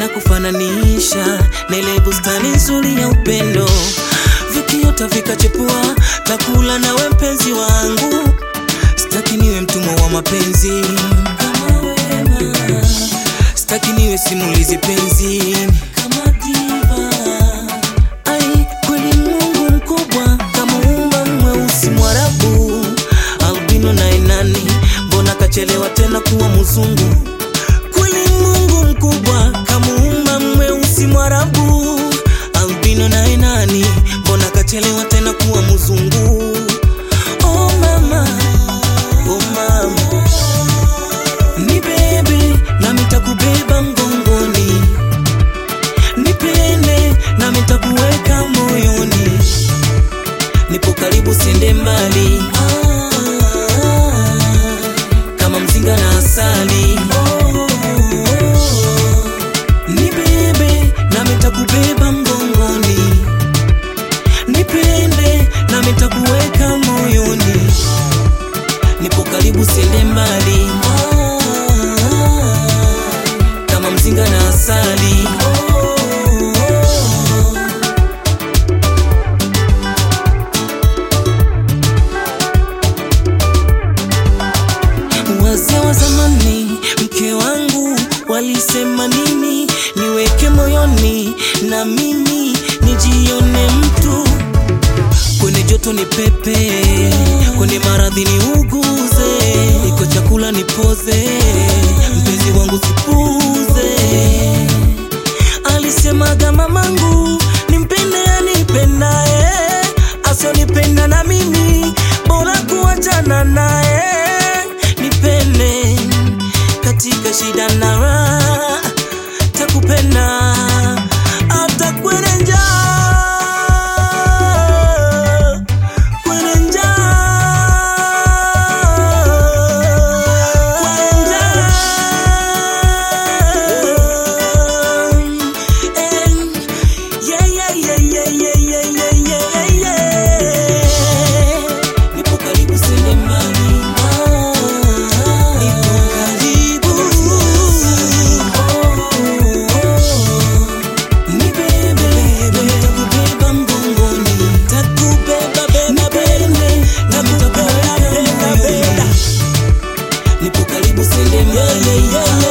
nitakufananisha na ile bustani nzuri ya upendo, vikiota vikachepua, takula nawe mpenzi wangu, sitaki niwe mtumwa wa mapenzi kama wema, sitaki niwe simulizi penzi kama diva. Ai, kweli Mungu mkubwa kamuumba mweusi Mwarabu, albino naye nani, mbona kachelewa tena kuwa mzungu? Kweli Mungu mkubwa kamuumba mweusi Mwarabu, albino naye nani, mbona kachelewa tena kuwa mzungu? Oh mama, oh mama, ni bebe nami takubeba mgongoni nipende nami nitakuweka moyoni, nipo karibu, siende mbali kama mzinga na asali. Nibebe nami nitakubeba mgongoni, nipende nami nitakuweka moyoni, nipo karibu, siende mbali kama mzinga na asali. Wazee wa zamani, mke wangu walisema nini? Niweke moyoni na mimi nijione mtu, kwenye joto ni pepe, kwenye maradhi ni uguze, iko chakula nipoze, mpenzi wangu sipuze. Alisemaga mamangu nimpende anipendaye, asionipenda na mimi bora kuachana naye. Nipende katika shida na raha, takupenda hata kwenye njaa, kwenye njaa, kwenye njaa. Eh, yeah, yeah, yeah, yeah, yeah, yeah, yeah, yeah, yeah. Nipo karibu, siende mbali. Nipo karibu. Nibebe, nitakubeba mgongoni. Nipende, na nitakubeba moyoni. Nipo karibu, siende mbali.